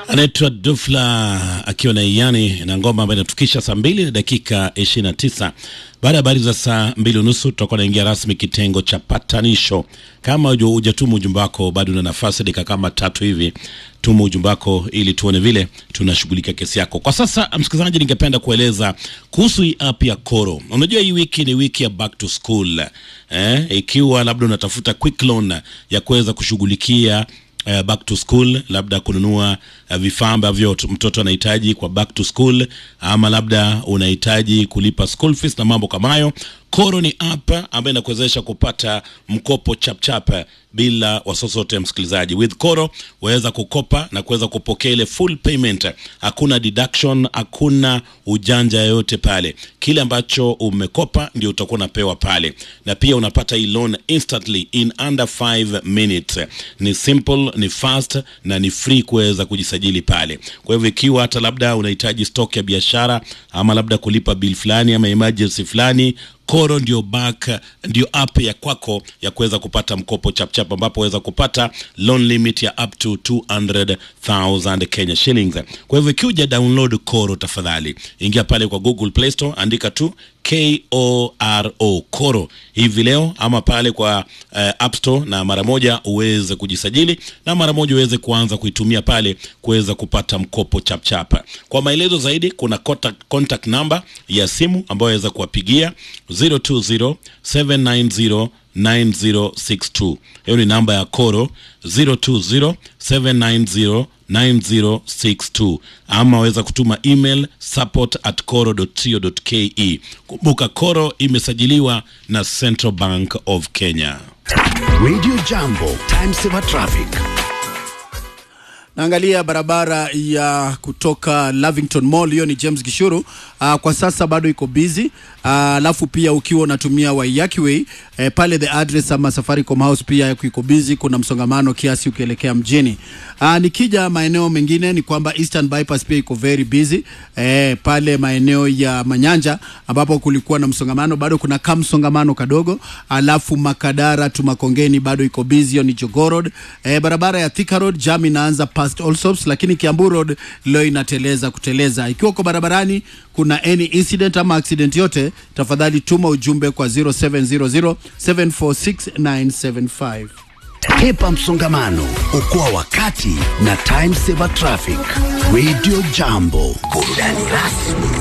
anaitwa Dufla akiwa na Iyani na ngoma ambayo inatukisha saa mbili na dakika 29. Baada ya habari za saa mbili unusu tutakuwa naingia rasmi kitengo cha patanisho. Kama hujatuma ujumbe wako, bado una nafasi dakika kama tatu hivi, tuma ujumbe wako ili tuone vile tunashughulikia kesi yako. Kwa sasa, msikilizaji, ningependa kueleza kuhusu hii app ya Koro. Unajua hii wiki ni wiki ya back to school eh, ikiwa labda unatafuta quick loan ya kuweza kushughulikia uh, back to school, labda kununua uh, vifaa ambavyo t- mtoto anahitaji kwa back to school, ama labda unahitaji kulipa school fees na mambo kama hayo. Koro ni app ambayo inakuwezesha kupata mkopo chapchap bila wasiwasi wote, msikilizaji. With Koro waweza kukopa na kuweza kupokea ile full payment, hakuna deduction, hakuna ujanja yoyote pale. Kile ambacho umekopa ndio utakuwa unapewa pale, na pia unapata hii loan instantly in under 5 minutes. Ni simple, ni fast na ni free kuweza kujisajili pale. Kwa hivyo ikiwa hata labda unahitaji stock ya biashara ama labda kulipa bill fulani ama emergency fulani Koro ndio back ndio app ya kwako ya kuweza kupata mkopo chapchap, ambapo waweza kupata loan limit ya up to 200,000 Kenya shillings. Kwa hivyo ikiwa download Koro, tafadhali ingia pale kwa Google Play Store, andika tu K-O-R-O Koro hivi leo, ama pale kwa uh, App Store, na mara moja uweze kujisajili na mara moja uweze kuanza kuitumia pale kuweza kupata mkopo chapchap. Kwa maelezo zaidi, kuna contact, contact number ya simu ambayo waweza kuwapigia 020 790 9062. Hiyo ni namba ya Koro 020 790 9062 ama waweza kutuma email support at koro.co.ke. Kumbuka Koro imesajiliwa na Central Bank of Kenya. Radio Jambo, time saver traffic. Naangalia barabara ya kutoka Lavington Mall, hiyo ni James Gishuru. Uh, kwa sasa bado iko busy. Alafu uh, pia ukiwa unatumia Waiyaki Way eh, pale the address ama Safaricom House pia iko busy, kuna msongamano kiasi ukielekea mjini. Uh, nikija maeneo mengine ni kwamba Eastern Bypass pia iko very busy eh, pale maeneo ya Manyanja ambapo kulikuwa na msongamano, bado kuna kama msongamano kadogo. Alafu Makadara tu Makongeni bado iko busy, hiyo ni Jogoo Road. Eh, barabara ya Thika Road jam inaanza past Allsops, lakini Kiambu Road leo inateleza kuteleza. Ikiwa uko barabarani kuna any incident ama accident yote, tafadhali tuma ujumbe kwa 0700 746975. Hepa msongamano, okoa wakati na time saver traffic. Radio Jambo, burudani rasmi.